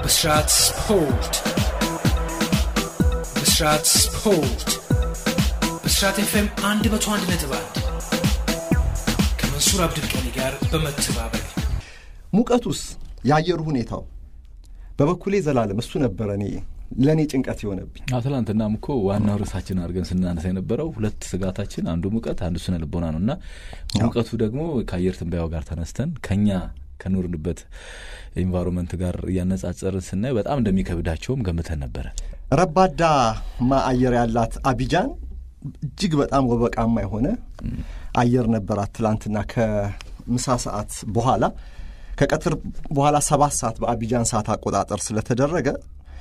ብስራት ስፖርት ብስራት ስፖርት ብስራት ኤፍኤም አንድ መቶ አንድ ነጥብ አንድ ከመንሱር አብድልቀኒ ጋር በመተባበር ሙቀቱስ የአየሩ ሁኔታው በበኩሌ ዘላለም እሱ ነበረ እኔ ለእኔ ጭንቀት የሆነብኝ ትላንትናም እኮ ዋናው ርዕሳችን አድርገን ስናነሳ የነበረው ሁለት ስጋታችን አንዱ ሙቀት አንዱ ስነ ልቦና ነው እና ሙቀቱ ደግሞ ከአየር ትንበያው ጋር ተነስተን ከኛ ከኖርንበት ኤንቫይሮንመንት ጋር እያነጻጸርን ስናየው በጣም እንደሚከብዳቸውም ገምተን ነበረ። ረባዳማ አየር ያላት አቢጃን እጅግ በጣም ወበቃማ የሆነ አየር ነበራት። ትላንትና ከምሳ ሰዓት በኋላ ከቀትር በኋላ ሰባት ሰዓት በአቢጃን ሰዓት አቆጣጠር ስለተደረገ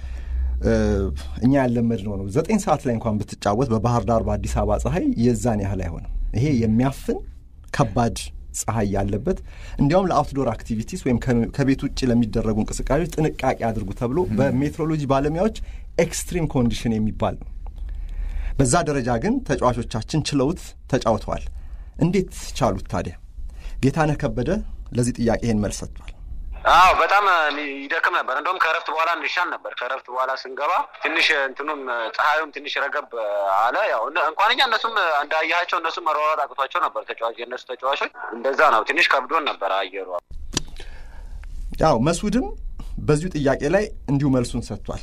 እኛ ያለመድነው ነው። ዘጠኝ ሰዓት ላይ እንኳን ብትጫወት በባህር ዳር በአዲስ አበባ ፀሐይ የዛን ያህል አይሆንም። ይሄ የሚያፍን ከባድ ፀሐይ ያለበት እንዲያውም ለአውትዶር አክቲቪቲስ ወይም ከቤት ውጭ ለሚደረጉ እንቅስቃሴዎች ጥንቃቄ አድርጉ ተብሎ በሜትሮሎጂ ባለሙያዎች ኤክስትሪም ኮንዲሽን የሚባል ነው። በዛ ደረጃ ግን ተጫዋቾቻችን ችለውት ተጫውተዋል። እንዴት ቻሉት ታዲያ? ጌታነህ ከበደ ለዚህ ጥያቄ ይህን መልስ ሰጥቷል። አዎ በጣም ይደክም ነበር። እንደውም ከእረፍት በኋላ እንሻል ነበር። ከእረፍት በኋላ ስንገባ ትንሽ እንትኑም ፀሐዩም ትንሽ ረገብ አለ። ያው እንኳን እኛ እነሱም እንዳያቸው እነሱም መሯሯጥ አቅቷቸው ነበር። ተጫዋች የእነሱ ተጫዋቾች እንደዛ ነው። ትንሽ ከብዶን ነበር አየሩ። ያው መስዑድም በዚሁ ጥያቄ ላይ እንዲሁ መልሱን ሰጥቷል።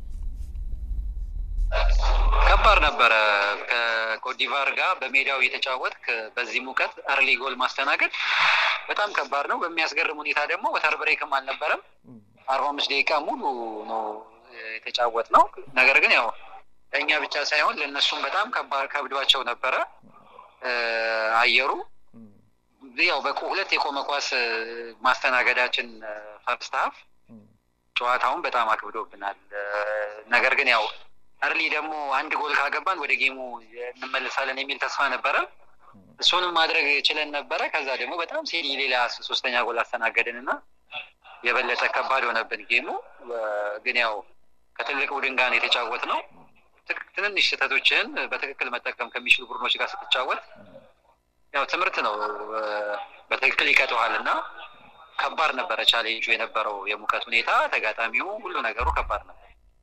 ከባድ ነበረ። ከኮትዲቫር ጋር በሜዳው የተጫወትክ በዚህ ሙቀት አርሊ ጎል ማስተናገድ በጣም ከባድ ነው። በሚያስገርም ሁኔታ ደግሞ ወተር ብሬክም አልነበረም። አርባ አምስት ደቂቃ ሙሉ ነው የተጫወት ነው። ነገር ግን ያው ለእኛ ብቻ ሳይሆን ለእነሱም በጣም ከብዷቸው ነበረ አየሩ። ያው በሁለት የቆመ ኳስ ማስተናገዳችን ፈርስት ሀፍ ጨዋታውን በጣም አክብዶብናል። ነገር ግን ያው እርሊ ደግሞ አንድ ጎል ካገባን ወደ ጌሙ እንመልሳለን የሚል ተስፋ ነበረ። እሱንም ማድረግ ችለን ነበረ። ከዛ ደግሞ በጣም ሴሪ ሌላ ሶስተኛ ጎል አስተናገድን እና የበለጠ ከባድ ሆነብን ጌሙ። ግን ያው ከትልቅ ቡድን ጋር የተጫወት ነው። ትንንሽ ስህተቶችህን በትክክል መጠቀም ከሚችሉ ቡድኖች ጋር ስትጫወት ያው ትምህርት ነው፣ በትክክል ይቀጠዋል እና ከባድ ነበረ ቻሌንጁ የነበረው የሙቀት ሁኔታ፣ ተጋጣሚው፣ ሁሉ ነገሩ ከባድ ነበር።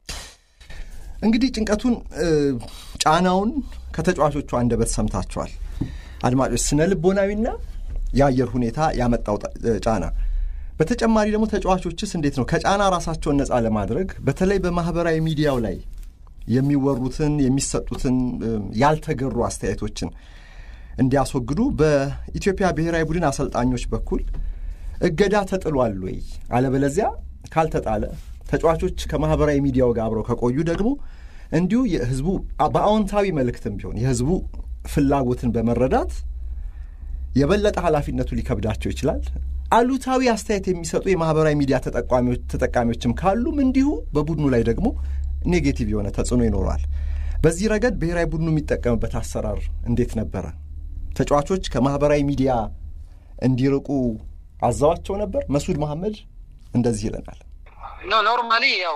እንግዲህ ጭንቀቱን ጫናውን ከተጫዋቾቹ አንደበት ሰምታችኋል አድማጮች። ስነ ልቦናዊና የአየር ሁኔታ ያመጣው ጫና፣ በተጨማሪ ደግሞ ተጫዋቾችስ እንዴት ነው ከጫና ራሳቸውን ነፃ ለማድረግ በተለይ በማህበራዊ ሚዲያው ላይ የሚወሩትን የሚሰጡትን ያልተገሩ አስተያየቶችን እንዲያስወግዱ በኢትዮጵያ ብሔራዊ ቡድን አሰልጣኞች በኩል እገዳ ተጥሏል ወይ? አለበለዚያ ካልተጣለ ተጫዋቾች ከማህበራዊ ሚዲያው ጋር አብረው ከቆዩ ደግሞ እንዲሁ የህዝቡ በአዎንታዊ መልእክትም ቢሆን የህዝቡ ፍላጎትን በመረዳት የበለጠ ኃላፊነቱ ሊከብዳቸው ይችላል። አሉታዊ አስተያየት የሚሰጡ የማህበራዊ ሚዲያ ተጠቃሚዎችም ካሉም እንዲሁ በቡድኑ ላይ ደግሞ ኔጌቲቭ የሆነ ተጽዕኖ ይኖረዋል። በዚህ ረገድ ብሔራዊ ቡድኑ የሚጠቀምበት አሰራር እንዴት ነበረ? ተጫዋቾች ከማህበራዊ ሚዲያ እንዲርቁ አዘዋቸው ነበር? መስዑድ መሐመድ እንደዚህ ይለናል። ኖ ኖርማሊ ያው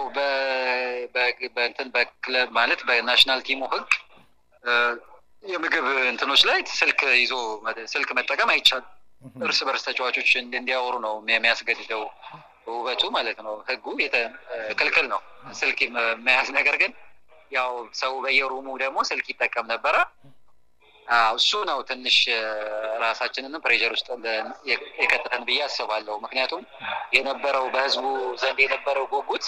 በእንትን በክለብ ማለት በናሽናል ቲሙ ህግ የምግብ እንትኖች ላይ ስልክ ይዞ ስልክ መጠቀም አይቻልም። እርስ በርስ ተጫዋቾች እንዲያወሩ ነው የሚያስገድደው ውበቱ ማለት ነው። ህጉ ክልክል ነው ስልክ መያዝ። ነገር ግን ያው ሰው በየሩሙ ደግሞ ስልክ ይጠቀም ነበረ። እሱ ነው ትንሽ ራሳችንንም ፕሬዠር ውስጥ የከተተን ብዬ አስባለሁ። ምክንያቱም የነበረው በህዝቡ ዘንድ የነበረው ጉጉት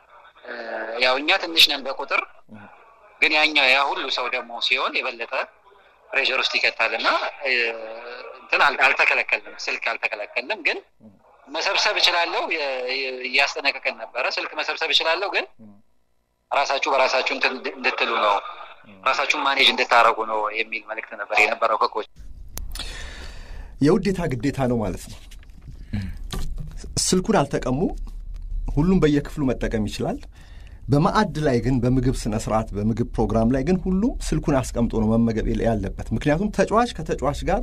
ያው እኛ ትንሽ ነን በቁጥር ግን ያኛው ያ ሁሉ ሰው ደግሞ ሲሆን የበለጠ ፕሬዠር ውስጥ ይከታል እና እንትን አልተከለከልንም፣ ስልክ አልተከለከልንም። ግን መሰብሰብ እችላለሁ እያስጠነቀቀን ነበረ። ስልክ መሰብሰብ እችላለሁ፣ ግን ራሳችሁ በራሳችሁ እንድትሉ ነው ራሳችሁን ማኔጅ እንድታደረጉ ነው የሚል መልእክት ነበር የነበረው ከኮች። የውዴታ ግዴታ ነው ማለት ነው። ስልኩን አልተቀሙ፣ ሁሉም በየክፍሉ መጠቀም ይችላል። በማዕድ ላይ ግን በምግብ ስነ ስርዓት በምግብ ፕሮግራም ላይ ግን ሁሉም ስልኩን አስቀምጦ ነው መመገብ ያለበት። ምክንያቱም ተጫዋች ከተጫዋች ጋር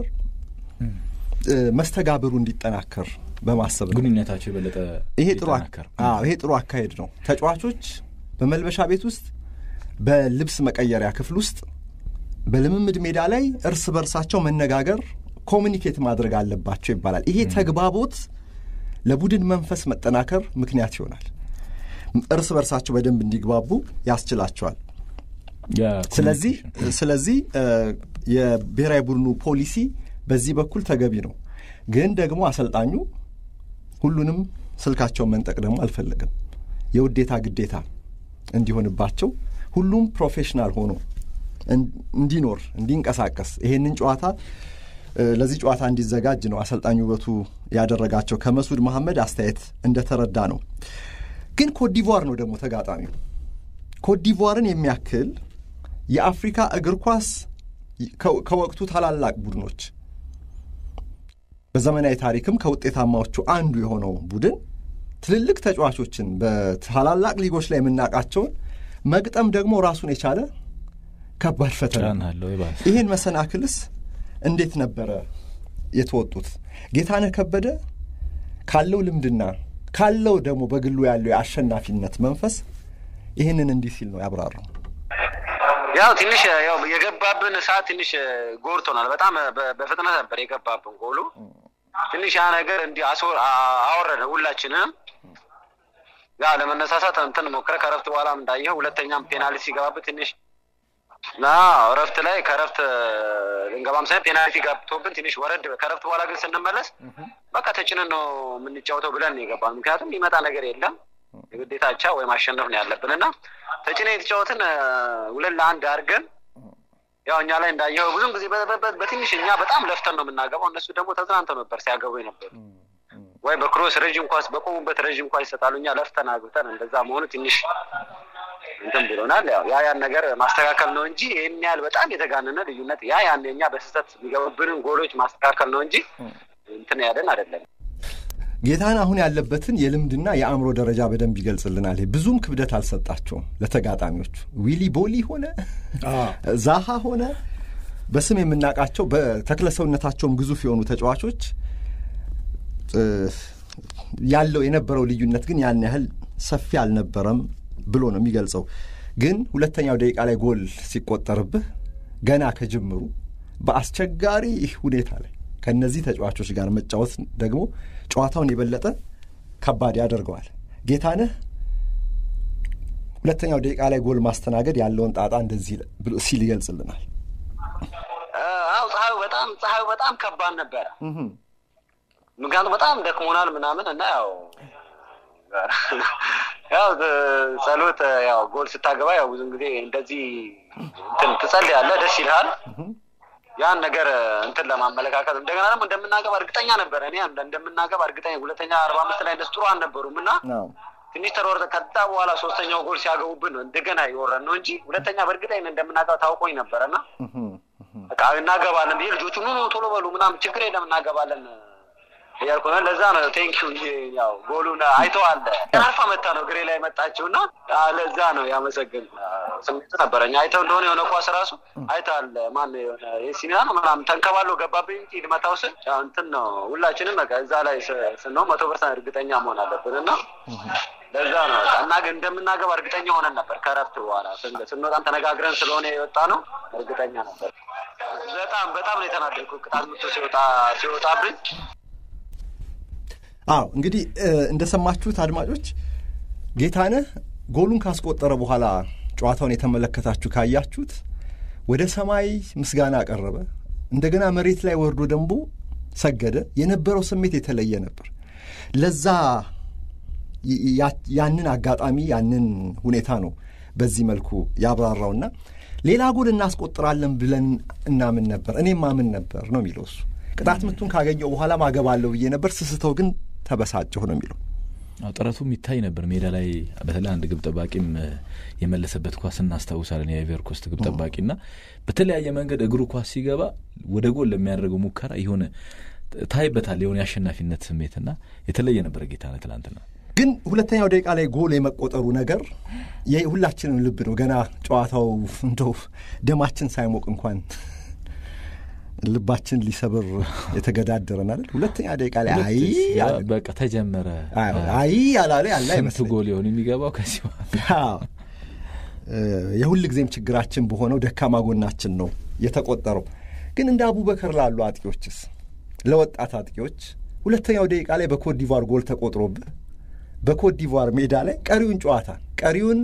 መስተጋብሩ እንዲጠናከር በማሰብ ነው። ግንኙነታቸው የበለጠ ይሄ ጥሩ ይሄ ጥሩ አካሄድ ነው። ተጫዋቾች በመልበሻ ቤት ውስጥ በልብስ መቀየሪያ ክፍል ውስጥ በልምምድ ሜዳ ላይ እርስ በርሳቸው መነጋገር ኮሚኒኬት ማድረግ አለባቸው ይባላል። ይሄ ተግባቦት ለቡድን መንፈስ መጠናከር ምክንያት ይሆናል። እርስ በርሳቸው በደንብ እንዲግባቡ ያስችላቸዋል። ያ ስለዚህ ኮሚኒኬሽን። ስለዚህ እ፣ የብሔራዊ ቡድኑ ፖሊሲ በዚህ በኩል ተገቢ ነው። ግን ደግሞ አሰልጣኙ ሁሉንም ስልካቸውን መንጠቅ ደግሞ አልፈለግም። የውዴታ ግዴታ እንዲሆንባቸው ሁሉም ፕሮፌሽናል ሆኖ እን- እንዲኖር እንዲንቀሳቀስ ይሄንን ጨዋታ እ፣ ለዚህ ጨዋታ እንዲዘጋጅ ነው አሰልጣኝ ውበቱ ያደረጋቸው። ከመሱድ መሐመድ አስተያየት እንደተረዳ ነው። ግን ኮትዲቯር ነው ደግሞ ተጋጣሚው። ኮትዲቯርን የሚያክል የአፍሪካ እግር ኳስ ከ- ከወቅቱ ታላላቅ ቡድኖች በዘመናዊ ታሪክም ከውጤታማዎቹ አንዱ የሆነው ቡድን ትልልቅ ተጫዋቾችን በታላላቅ ሊጎች ላይ የምናውቃቸውን መግጠም ደግሞ ራሱን የቻለ ከባድ ፈተና ነው። ጫና አለው የባሰ ይህን መሰናክልስ እንዴት ነበረ የተወጡት? ጌታነህ ከበደ ካለው ልምድና ካለው ደግሞ በግሉ ያለው የአሸናፊነት መንፈስ ይህንን እንዲህ ሲል ነው ያብራራው። ያው ትንሽ ያው የገባብን ሰዓት ትንሽ ጎርቶናል። በጣም በ- በፍጥነት ነበር የገባብን ጎሉ። ትንሽ ያ ነገር እንዲህ አስወ- አ- አወረደ ሁላችንም። ያ ለመነሳሳት እንትን ሞክረ ከረፍት በኋላም እንዳየኸው ሁለተኛም ፔናልቲ ሲገባብን ትንሽ ና እረፍት ላይ ከረፍት ልንገባም ሳይሆን ፔናልቲ ገብቶብን ትንሽ ወረድ። ከረፍት በኋላ ግን ስንመለስ በቃ ተጭነን ነው የምንጫወተው ብለን ነው የገባን። ምክንያቱም የሚመጣ ነገር የለም የግዴታ አቻ ወይ ማሸነፍ ነው ያለብን እና ተጭነ የተጫወትን እ፣ ሁለት ለአንድ አድርገን ያው እኛ ላይ እንዳየኸው ብዙም ጊዜ በ- በ- በ- በትንሽ እኛ በጣም ለፍተን ነው የምናገባው። እነሱ ደግሞ ተዝናንተው ነበር ሲያገቡ የነበሩ ወይ በክሮስ ረዥም ኳስ በቆሙበት ረዥም ኳስ ይሰጣሉ። እኛ ለፍተን አግብተን እንደዛ መሆኑ ትንሽ እንትን ብሎናል። ያው ያ ያን ነገር ማስተካከል ነው እንጂ ይህን ያህል በጣም የተጋነነ ልዩነት ያ ያን እኛ በስህተት የሚገቡብንን ጎሎች ማስተካከል ነው እንጂ እንትን ያለን አይደለም። ጌታን አሁን ያለበትን የልምድና የአእምሮ ደረጃ በደንብ ይገልጽልናል። ይሄ ብዙም ክብደት አልሰጣቸውም ለተጋጣሚዎቹ። ዊሊ ቦሊ ሆነ ዛሃ ሆነ በስም የምናውቃቸው በተክለ ሰውነታቸውም ግዙፍ የሆኑ ተጫዋቾች እ፣ ያለው የነበረው ልዩነት ግን ያን ያህል ሰፊ አልነበረም ብሎ ነው የሚገልጸው። ግን ሁለተኛው ደቂቃ ላይ ጎል ሲቆጠርብህ ገና ከጅምሩ በአስቸጋሪ ሁኔታ ላይ ከእነዚህ ተጫዋቾች ጋር መጫወት ደግሞ ጨዋታውን የበለጠ ከባድ ያደርገዋል። ጌታነህ ሁለተኛው ደቂቃ ላይ ጎል ማስተናገድ ያለውን ጣጣ እንደዚህ ብሎ ሲል ይገልጽልናል። አው ፀሐዩ በጣም ፀሐዩ በጣም ከባድ ነበረ። ምክንያቱም በጣም ደክሞናል ምናምን እና ያው ያው ጸሎት ያው ጎል ስታገባ ያው ብዙም ጊዜ እንደዚህ እንትን ትጸልያለህ፣ ደስ ይልሃል። ያን ነገር እንትን ለማመለካከት እንደገና ደግሞ እንደምናገባ እርግጠኛ ነበረ። እኔ እንደምናገባ እርግጠኛ ሁለተኛ አርባ አምስት ላይ እንደሱ ጥሩ አልነበሩም እና ትንሽ ተሮርጠ ከዛ በኋላ ሶስተኛው ጎል ሲያገቡብን ነው እንደገና የወረን ነው እንጂ ሁለተኛ በእርግጠኝ እንደምናገባ ታውቆኝ ነበረና በቃ እናገባለን ብዬ ልጆቹ ኑ ኑ ቶሎ በሉ ምናምን ችግር የለም እናገባለን እያልኩ ነው። ለዛ ነው ቴንኪው እንጂ ያው ጎሉን አይተዋል። አርፋ መታ ነው ግሬ ላይ መጣችው እና ለዛ ነው ያመሰግን ስሜቱ ነበረኝ። አይተው እንደሆነ የሆነ ኳስ ራሱ አይተዋል። ማን የሆነ የሲኒያ ነው ምናምን ተንከባሎ ገባብኝ እንጂ ልመታው ስል ያው እንትን ነው ሁላችንም በቃ እዛ ላይ ስንሆን መቶ ፐርሰንት እርግጠኛ መሆን አለብን እና ለዛ ነው በቃ እና ግን እንደምናገባ እርግጠኛ ሆነን ነበር። ከረፍት በኋላ ስንወጣም ተነጋግረን ስለሆነ የወጣ ነው እርግጠኛ ነበር። በጣም በጣም ነው የተናደድኩ ቅጣት ምቶ ሲወጣ ሲወጣብኝ አዎ እንግዲህ እንደሰማችሁት አድማጮች ጌታነህ ጎሉን ካስቆጠረ በኋላ ጨዋታውን የተመለከታችሁ ካያችሁት ወደ ሰማይ ምስጋና አቀረበ። እንደገና መሬት ላይ ወርዶ ደግሞ ሰገደ። የነበረው ስሜት የተለየ ነበር። ለዛ ያንን አጋጣሚ ያንን ሁኔታ ነው በዚህ መልኩ ያብራራውና ሌላ ጎል እናስቆጥራለን ብለን እናምን ነበር፣ እኔም ማምን ነበር ነው የሚለው እሱ። ቅጣት ምቱን ካገኘው በኋላ ማገባለሁ ብዬ ነበር፣ ስስተው ግን ተበሳጨሁ ነው የሚለው። ጥረቱ የሚታይ ነበር ሜዳ ላይ በተለይ አንድ ግብ ጠባቂም የመለሰበት ኳስ እናስታውሳለን። የአይቨር ኮስት ግብ ጠባቂና በተለያየ መንገድ እግሩ ኳስ ሲገባ ወደ ጎል ለሚያደርገው ሙከራ የሆነ ታይበታል የሆነ የአሸናፊነት ስሜትና የተለየ ነበር ጌታነህ ትላንትና። ግን ሁለተኛው ደቂቃ ላይ ጎል የመቆጠሩ ነገር የሁላችንም ልብ ነው። ገና ጨዋታው እንደው ደማችን ሳይሞቅ እንኳን ልባችን ሊሰብር የተገዳደረን አይደል? ሁለተኛ ደቂቃ ላይ አይ በቃ ተጀመረ። አይ ያላለ ያለ ስንት ጎል ይሆን የሚገባው ከዚህ የሁል ጊዜም ችግራችን በሆነው ደካማ ጎናችን ነው የተቆጠረው። ግን እንደ አቡበከር ላሉ አጥቂዎችስ ለወጣት አጥቂዎች ሁለተኛው ደቂቃ ላይ በኮት ዲቫር ጎል ተቆጥሮብህ በኮት ዲቯር ሜዳ ላይ ቀሪውን ጨዋታ ቀሪውን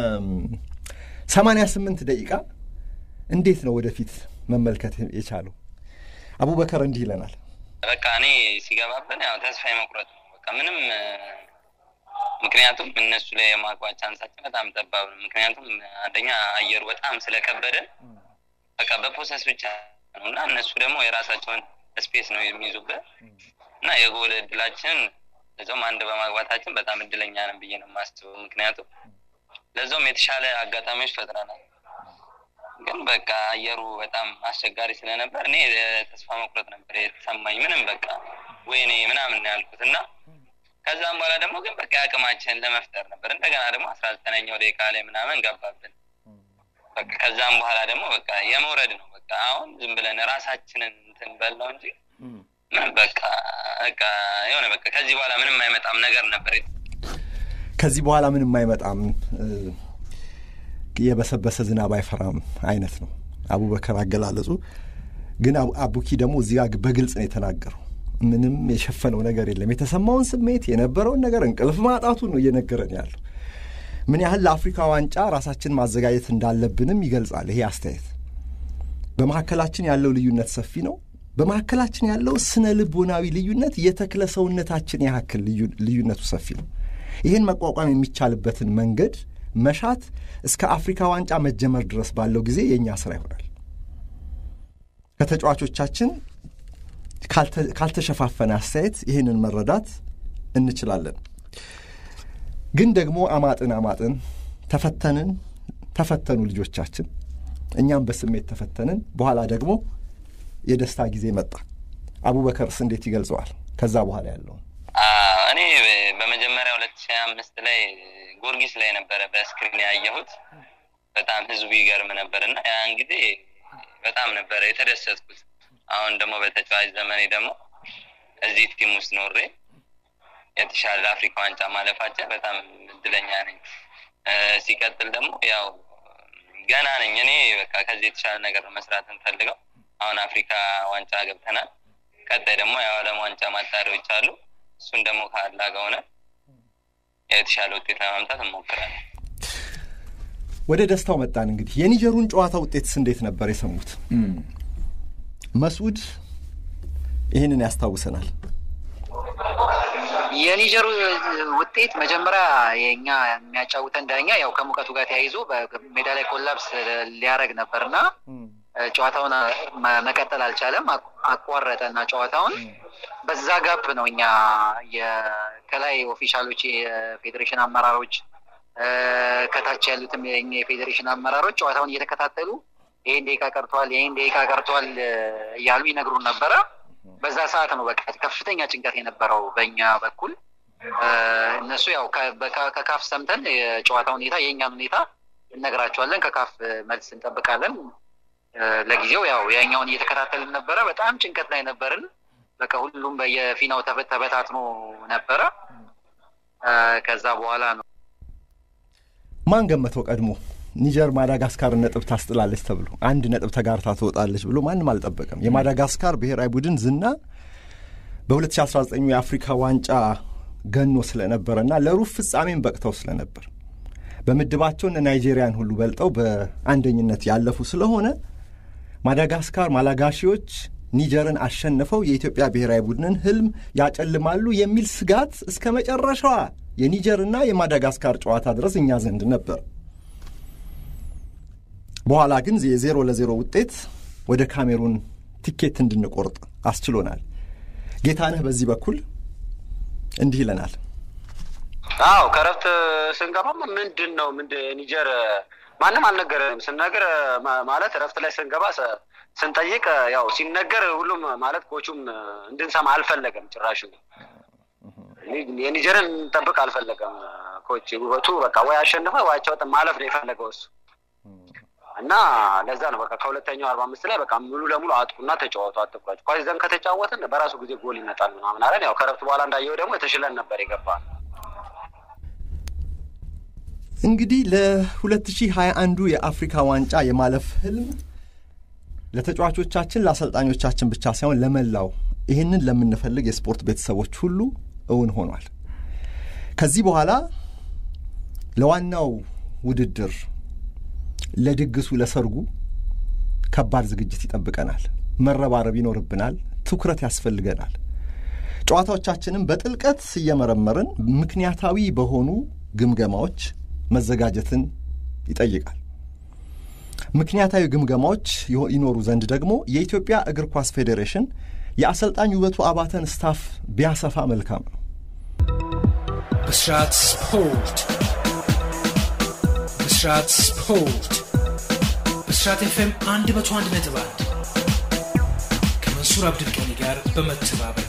ሰማንያ ስምንት ደቂቃ እንዴት ነው ወደፊት መመልከት የቻለው? አቡበከር እንዲህ ይለናል። በቃ እኔ ሲገባብን ያው ተስፋ የመቁረጥ ነው። በቃ ምንም ምክንያቱም እነሱ ላይ የማግባት ቻንሳችን በጣም ጠባብ ነው። ምክንያቱም አንደኛ አየሩ በጣም ስለከበደን በቃ በፖሰስ ብቻ ነው እና እነሱ ደግሞ የራሳቸውን ስፔስ ነው የሚይዙበት እና የጎል እድላችን ለዛውም አንድ በማግባታችን በጣም እድለኛ ነን ብዬ ነው የማስበው። ምክንያቱም ለዛውም የተሻለ አጋጣሚዎች ፈጥረናል። ግን በቃ አየሩ በጣም አስቸጋሪ ስለነበር እኔ ተስፋ መቁረጥ ነበር የተሰማኝ። ምንም በቃ ወይኔ ምናምን ያልኩት እና ከዛም በኋላ ደግሞ ግን በቃ አቅማችንን ለመፍጠር ነበር። እንደገና ደግሞ አስራ ዘጠነኛው ደቂቃ ላይ ምናምን ገባብን። በቃ ከዛም በኋላ ደግሞ በቃ የመውረድ ነው። በቃ አሁን ዝም ብለን ራሳችንን እንትን በል ነው እንጂ ምንም በቃ በቃ የሆነ በቃ ከዚህ በኋላ ምንም አይመጣም ነገር ነበር። ከዚህ በኋላ ምንም አይመጣም የበሰበሰ ዝናብ አይፈራም አይነት ነው አቡበከር አገላለጹ። ግን አቡኪ ደግሞ እዚህ ጋር በግልጽ ነው የተናገረው። ምንም የሸፈነው ነገር የለም። የተሰማውን ስሜት የነበረውን ነገር እንቅልፍ ማጣቱ ነው እየነገረን ያለው። ምን ያህል ለአፍሪካ ዋንጫ ራሳችን ማዘጋጀት እንዳለብንም ይገልጻል ይሄ አስተያየት። በመካከላችን ያለው ልዩነት ሰፊ ነው። በመካከላችን ያለው ስነ ልቦናዊ ልዩነት የተክለ ሰውነታችን ያክል ልዩነቱ ሰፊ ነው። ይህን መቋቋም የሚቻልበትን መንገድ መሻት እስከ አፍሪካ ዋንጫ መጀመር ድረስ ባለው ጊዜ የእኛ ስራ ይሆናል። ከተጫዋቾቻችን ካልተሸፋፈነ አስተያየት ይህንን መረዳት እንችላለን። ግን ደግሞ አማጥን አማጥን ተፈተንን ተፈተኑ ልጆቻችን፣ እኛም በስሜት ተፈተንን። በኋላ ደግሞ የደስታ ጊዜ መጣ። አቡበከርስ እንዴት ይገልጸዋል? ከዛ በኋላ ያለውን እኔ በመጀመሪያ ሁለት ሺህ አምስት ላይ ጎርጊስ ላይ ነበረ በስክሪን ያየሁት። በጣም ህዝቡ ይገርም ነበር እና ያን ጊዜ በጣም ነበረ የተደሰትኩት። አሁን ደግሞ በተጫዋች ዘመኔ ደግሞ እዚህ ቲም ውስጥ ኖሬ የተሻለ አፍሪካ ዋንጫ ማለፋችን በጣም እድለኛ ነኝ። ሲቀጥል ደግሞ ያው ገና ነኝ እኔ በቃ ከዚህ የተሻለ ነገር መስራት እንፈልገው። አሁን አፍሪካ ዋንጫ ገብተናል። ቀጣይ ደግሞ የዓለም ዋንጫ ማጣሪያዎች አሉ። እሱን ደግሞ ካላ ከሆነ የተሻለ ውጤት ለማምጣት እንሞክራለን። ወደ ደስታው መጣን። እንግዲህ የኒጀሩን ጨዋታ ውጤትስ እንዴት ነበር የሰሙት? መስዑድ ይህንን ያስታውሰናል። የኒጀሩ ውጤት መጀመሪያ የኛ የሚያጫውተን ዳኛ ያው ከሙቀቱ ጋር ተያይዞ በሜዳ ላይ ኮላፕስ ሊያደርግ ነበር እና ጨዋታውን መቀጠል አልቻለም። አቋረጠ እና ጨዋታውን በዛ ጋፕ ነው እኛ ከላይ ኦፊሻሎች፣ የፌዴሬሽን አመራሮች ከታች ያሉትም የኛ የፌዴሬሽን አመራሮች ጨዋታውን እየተከታተሉ ይህን ደቂቃ ቀርቷል፣ ይህን ደቂቃ ቀርቷል እያሉ ይነግሩን ነበረ። በዛ ሰዓት ነው በቃ ከፍተኛ ጭንቀት የነበረው በእኛ በኩል። እነሱ ያው ከካፍ ሰምተን የጨዋታ ሁኔታ የእኛን ሁኔታ እነግራቸዋለን፣ ከካፍ መልስ እንጠብቃለን። ለጊዜው ያው የኛውን እየተከታተልን ነበረ። በጣም ጭንቀት ላይ ነበርን። በቃ ሁሉም በየፊናው ተበታትኖ ነበረ። ከዛ በኋላ ነው ማን ገመተው ቀድሞ ኒጀር ማዳጋስካርን ነጥብ ታስጥላለች ተብሎ አንድ ነጥብ ተጋርታ ትወጣለች ብሎ ማንም አልጠበቀም። የማዳጋስካር ብሔራዊ ቡድን ዝና በ2019 የአፍሪካ ዋንጫ ገኖ ስለነበረና ለሩብ ፍጻሜን በቅተው ስለነበር በምድባቸው እነ ናይጄሪያን ሁሉ በልጠው በአንደኝነት ያለፉ ስለሆነ ማዳጋስካር ማላጋሺዎች ኒጀርን አሸንፈው የኢትዮጵያ ብሔራዊ ቡድንን ህልም ያጨልማሉ የሚል ስጋት እስከ መጨረሻዋ የኒጀርና የማዳጋስካር ጨዋታ ድረስ እኛ ዘንድ ነበር። በኋላ ግን የዜሮ ለዜሮ ውጤት ወደ ካሜሩን ቲኬት እንድንቆርጥ አስችሎናል። ጌታነህ በዚህ በኩል እንዲህ ይለናል። አዎ ከረፍት ስንገባም ምንድን ነው ኒጀር ማንም አልነገረንም። ስንነግር ማለት ረፍት ላይ ስንገባ ስንጠይቅ ያው ሲነገር ሁሉም ማለት ኮቹም እንድንሰማ አልፈለገም። ጭራሽ የኒጀርን እንጠብቅ አልፈለገም ኮች። ውበቱ በቃ ወይ አሸንፈ ወይ አቻ ወጥ ማለፍ ነው የፈለገው እሱ እና ለዛ ነው በቃ ከሁለተኛው አርባ አምስት ላይ በቃ ሙሉ ለሙሉ አጥቁና ተጫወቱ፣ አትኳቸው ኳስ ይዘን ከተጫወትን በራሱ ጊዜ ጎል ይመጣል ምናምን አለን። ያው ከረፍት በኋላ እንዳየው ደግሞ የተሽለን ነበር የገባል። እንግዲህ ለ2021 የአፍሪካ ዋንጫ የማለፍ ህልም ለተጫዋቾቻችን ለአሰልጣኞቻችን ብቻ ሳይሆን ለመላው ይህንን ለምንፈልግ የስፖርት ቤተሰቦች ሁሉ እውን ሆኗል። ከዚህ በኋላ ለዋናው ውድድር ለድግሱ ለሰርጉ ከባድ ዝግጅት ይጠብቀናል። መረባረብ ይኖርብናል። ትኩረት ያስፈልገናል። ጨዋታዎቻችንም በጥልቀት እየመረመርን ምክንያታዊ በሆኑ ግምገማዎች መዘጋጀትን ይጠይቃል። ምክንያታዊ ግምገማዎች ይኖሩ ዘንድ ደግሞ የኢትዮጵያ እግር ኳስ ፌዴሬሽን የአሰልጣኝ ውበቱ አባተን ስታፍ ቢያሰፋ መልካም ነው። ብስራት ስፖርት ብስራት ስፖርት ብስራት ኤፍኤም አንድ መቶ አንድ ነጥብ አንድ ከመንሱር አብድልቀኒ ጋር በመተባበር